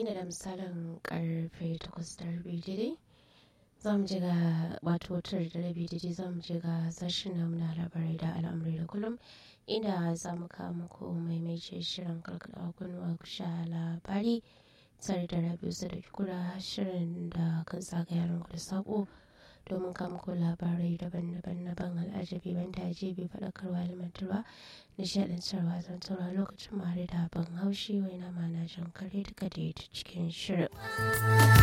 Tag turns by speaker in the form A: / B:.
A: inda da misalin karfe takwas da rabi daidai za mu je ga wato tara da rabi daidai za mu je ga sashen namu na labarai da al'amurai da kullum inda za mu kawo muku maimaice shirin karkada kunnuwa ku sha labari tare da rabi su da kura shirin da kan zagaya da sako domin kama ko labarai daban-daban na ban al'ajabi ban tajibi faɗakarwa ilmantarwa nishaɗantarwa zantarwa lokacin mare da ban haushi wai na mana jan kare duka da cikin shirin.